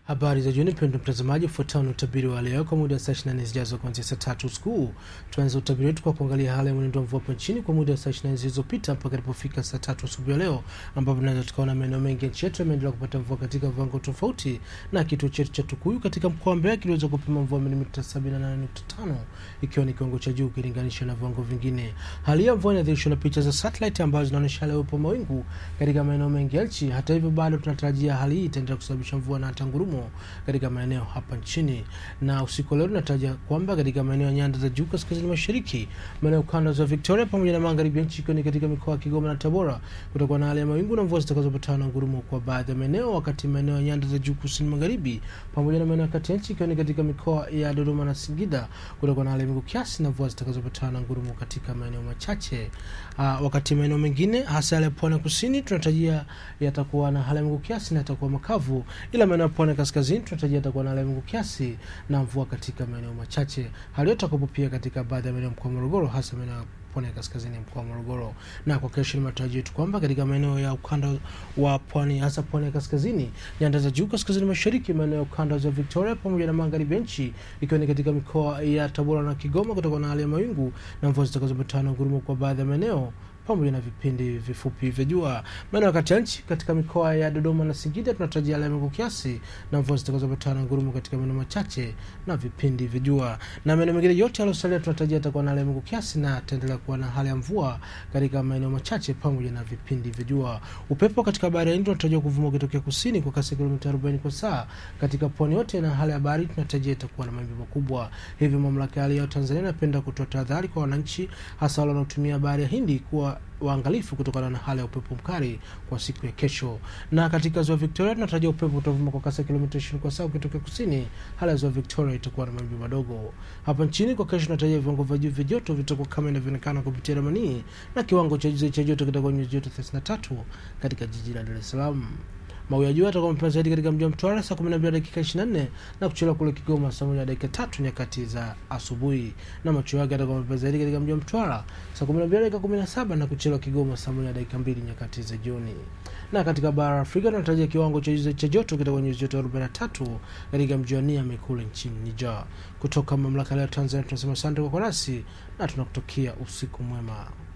Habari za jioni, mpendwa mtazamaji, ufuatao ni utabiri wa leo kwa muda wa saa 24 zijazo kuanzia saa tatu usiku. Tuanze utabiri wetu kwa kuangalia hali ya mwenendo wa mvua hapa nchini kwa muda wa saa 24 zilizopita mpaka ilipofika saa tatu asubuhi ya leo, ambapo tunaweza tukaona maeneo mengi ya nchi yetu yameendelea kupata mvua katika viwango tofauti, na kituo chetu cha Tukuyu katika mkoa wa Mbeya kiliweza kupima mvua milimita 78.5 ikiwa ni kiwango cha juu ukilinganisha na viwango vingine. Hali ya mvua inadhihirishwa na picha za satellite ambazo zinaonyesha hali ya uwepo wa mawingu katika maeneo mengi ya nchi. Hata hivyo, bado tunatarajia hali hii itaendelea kusababisha mvua na hata ngurumo katika maeneo hapa nchini. Na usiku wa leo tunatarajia kwamba katika maeneo ya nyanda za juu kaskazini mashariki, maeneo kanda za Victoria pamoja na magharibi ya nchi, ikiwa ni katika mikoa ya Kigoma na Tabora, kutakuwa na hali ya mawingu na mvua zitakazopatana na ngurumo kwa baadhi ya maeneo, wakati maeneo ya nyanda za juu kusini magharibi pamoja na maeneo ya kati ya nchi, ikiwa ni katika mikoa ya Dodoma na Singida, kutakuwa na hali ya mawingu kiasi na mvua zitakazopatana na ngurumo katika maeneo machache. Uh, wakati maeneo mengine hasa yale ya pwani ya kusini tunatarajia yatakuwa na hali ya mawingu kiasi na yatakuwa makavu, ila maeneo ya pwani ya kaskazini tunatarajia yatakuwa na hali ya mawingu kiasi na mvua katika maeneo machache. Hali yote itakuwepo pia katika baadhi ya maeneo ya mkoa wa Morogoro, hasa maeneo ya pwani ya kaskazini ya mkoa wa Morogoro. Na kwa kesho ni matarajio yetu kwamba katika maeneo ya ukanda wa pwani, hasa pwani ya kaskazini, nyanda za juu kaskazini mashariki, maeneo ya ukanda za Victoria pamoja na magharibi ya nchi, ikiwa ni katika mikoa ya Tabora na Kigoma, kutakuwa na hali ya mawingu na mvua zitakazopatana na ngurumo kwa baadhi ya maeneo pamoja na vipindi vifupi vya jua. Maeneo ya kati ya nchi katika mikoa ya Dodoma na Singida tunatarajia hali ya mawingu kiasi na mvua zitakazopatana na ngurumo katika maeneo machache na vipindi vya jua, na maeneo mengine yote yaliyosalia tunatarajia yatakuwa na hali ya mawingu kiasi na ataendelea kuwa na hali ya mvua katika maeneo machache pamoja na vipindi vya jua. Upepo katika bahari ya Hindi unatarajiwa kuvuma ukitokea kusini kwa kasi ya kilomita 40 kwa saa katika pwani yote, na hali ya bahari tunatarajia itakuwa na mawimbi makubwa. Hivyo mamlaka ya hali ya hewa Tanzania inapenda kutoa tahadhari kwa wananchi, hasa wale wanaotumia bahari ya Hindi kuwa waangalifu kutokana na hali ya upepo mkali kwa siku ya kesho. Na katika ziwa Victoria tunatarajia upepo utavuma kwa kasi ya kilomita 20 kwa saa ukitokea kusini. Hali ya ziwa Victoria itakuwa na mawimbi madogo. Hapa nchini kwa kesho tunatarajia viwango vya juu vya joto vitakuwa kama inavyoonekana kupitia ramani, na kiwango cha juu cha joto kitakuwa nyuzi joto 33 katika jiji la Dar es Salaam. Mawio ya jua yatakuwa mapema zaidi katika mji wa Mtwara saa 12 dakika 24 na kuchelewa kule Kigoma saa 1 dakika tatu nyakati za asubuhi, na machweo yake yatakuwa mapema zaidi katika mji wa Mtwara saa 12 dakika 17 na kuchelewa Kigoma saa 1 dakika 2 nyakati za jioni. Na katika bara la Afrika tunatarajia kiwango cha juu cha joto kitakuwa nyuzi joto 43 katika mji wa Niamey kule nchini Niger. Kutoka mamlaka ya Tanzania tunasema asante kwa kuwa nasi na tunakutakia usiku mwema.